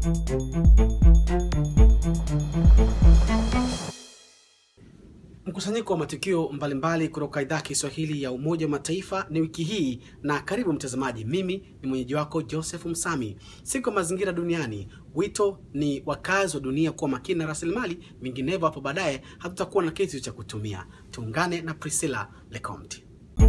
Mkusanyiko wa matukio mbalimbali kutoka idhaa ya Kiswahili ya Umoja wa Mataifa ni wiki hii, na karibu mtazamaji. Mimi ni mwenyeji wako Joseph Msami. Siku ya mazingira duniani, wito ni wakazi wa dunia kuwa makini na rasilimali, vinginevyo hapo baadaye hatutakuwa na kitu cha kutumia. Tuungane na Priscilla Lecomte.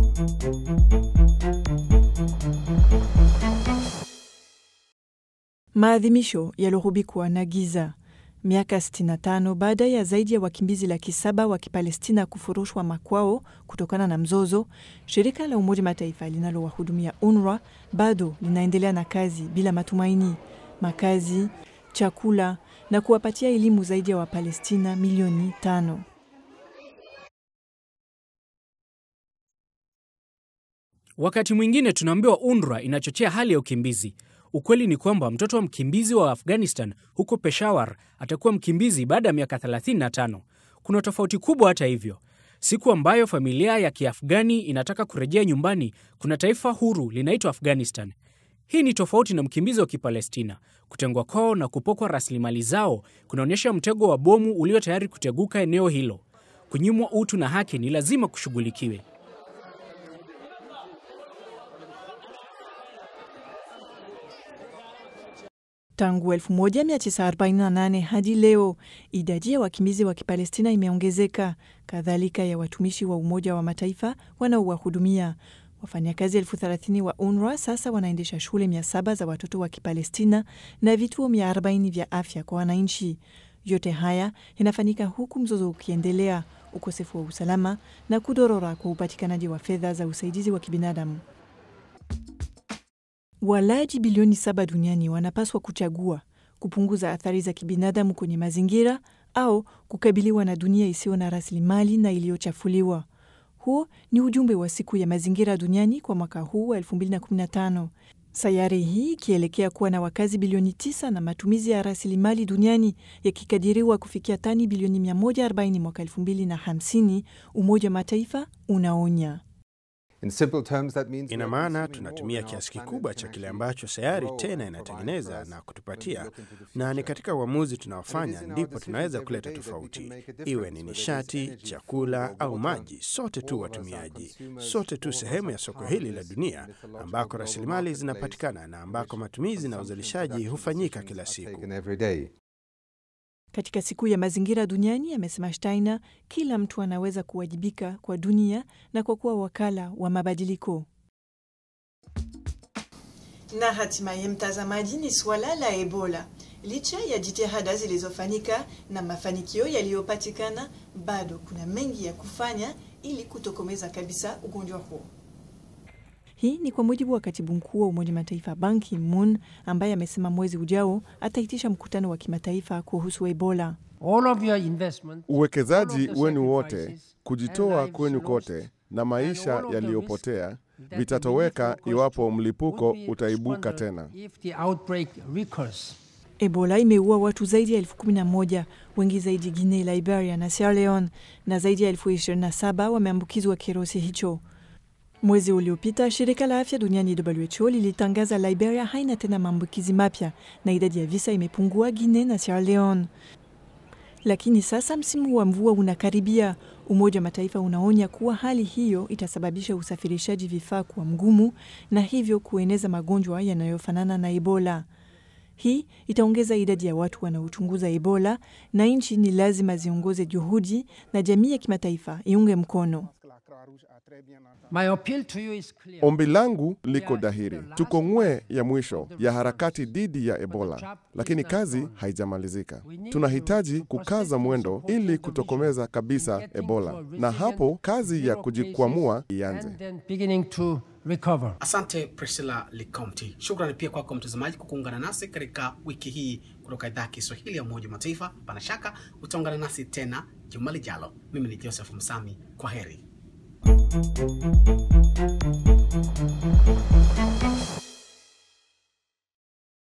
Maadhimisho yalorubikwa na giza miaka 65 baada ya zaidi ya wakimbizi laki saba wa Kipalestina kufurushwa makwao kutokana na mzozo, shirika la Umoja Mataifa linalowahudumia UNRWA bado linaendelea na kazi bila matumaini, makazi, chakula na kuwapatia elimu zaidi ya Wapalestina milioni tano. Wakati mwingine tunaambiwa UNRWA inachochea hali ya ukimbizi. Ukweli ni kwamba mtoto wa mkimbizi wa Afghanistan huko Peshawar atakuwa mkimbizi baada ya miaka 35. Kuna tofauti kubwa hata hivyo. Siku ambayo familia ya Kiafghani inataka kurejea nyumbani, kuna taifa huru linaitwa Afghanistan. Hii ni tofauti na mkimbizi wa Kipalestina. Kutengwa kwao na kupokwa rasilimali zao kunaonyesha mtego wa bomu ulio tayari kuteguka eneo hilo. Kunyimwa utu na haki ni lazima kushughulikiwe. Tangu 1948 hadi leo idadi ya wakimbizi wa Kipalestina imeongezeka, kadhalika ya watumishi wa Umoja wa Mataifa wanaowahudumia. Wafanyakazi elfu thelathini wa UNRWA sasa wanaendesha shule mia saba za watoto wa Kipalestina na vituo mia arobaini vya afya kwa wananchi. Yote haya yanafanyika huku mzozo ukiendelea, ukosefu wa usalama na kudorora kwa upatikanaji wa fedha za usaidizi wa kibinadamu. Walaji bilioni saba duniani wanapaswa kuchagua kupunguza athari za kibinadamu kwenye mazingira au kukabiliwa na dunia isiyo na rasilimali na iliyochafuliwa. Huo ni ujumbe wa siku ya mazingira duniani kwa mwaka huu wa 2015. Sayari hii ikielekea kuwa na wakazi bilioni tisa na matumizi ya rasilimali duniani yakikadiriwa kufikia tani bilioni 140 mwaka 2050, Umoja wa Mataifa unaonya Ina maana tunatumia kiasi kikubwa cha kile ambacho sayari tena inatengeneza na kutupatia, na ni katika uamuzi tunaofanya ndipo tunaweza kuleta tofauti, iwe ni nishati, chakula au maji. Sote tu watumiaji, sote tu sehemu ya soko hili la dunia ambako rasilimali zinapatikana na ambako matumizi na uzalishaji hufanyika kila siku. Katika siku ya mazingira duniani, amesema Steiner, kila mtu anaweza kuwajibika kwa dunia na kwa kuwa wakala wa mabadiliko. Na hatimaye, mtazamaji, ni suala la Ebola. Licha ya jitihada zilizofanyika na mafanikio yaliyopatikana, bado kuna mengi ya kufanya ili kutokomeza kabisa ugonjwa huo. Hii ni kwa mujibu wa katibu mkuu wa Umoja Mataifa Ban Ki-moon ambaye amesema mwezi ujao ataitisha mkutano wa kimataifa kuhusu Ebola. Uwekezaji wenu wote, kujitoa kwenu kote na maisha yaliyopotea vitatoweka iwapo mlipuko utaibuka tena. Ebola imeua watu zaidi ya elfu kumi na moja, wengi zaidi Guinea, Liberia na Sierra Leone, na zaidi ya elfu ishirini na saba wameambukizwa kirusi hicho. Mwezi uliopita shirika la afya duniani WHO lilitangaza Liberia haina tena maambukizi mapya na idadi ya visa imepungua Guinea na Sierra Leone. Lakini sasa msimu wa mvua unakaribia. Umoja wa Mataifa unaonya kuwa hali hiyo itasababisha usafirishaji vifaa kuwa mgumu na hivyo kueneza magonjwa yanayofanana na Ebola. Hii itaongeza idadi ya watu wanaochunguza Ebola na nchi ni lazima ziongoze juhudi na jamii ya kimataifa iunge mkono. Ombi langu liko dhahiri, tuko ng'we ya mwisho ya harakati dhidi ya Ebola, lakini kazi haijamalizika. Tunahitaji kukaza mwendo ili kutokomeza kabisa Ebola, na hapo kazi ya kujikwamua ianze. Asante Priscilla Licomte. Shukrani pia kwako mtazamaji kwa kuungana nasi katika wiki hii kutoka idhaa ya Kiswahili ya Umoja wa Mataifa. Pana shaka utaungana nasi tena juma lijalo. Mimi ni Joseph Msami, kwa heri.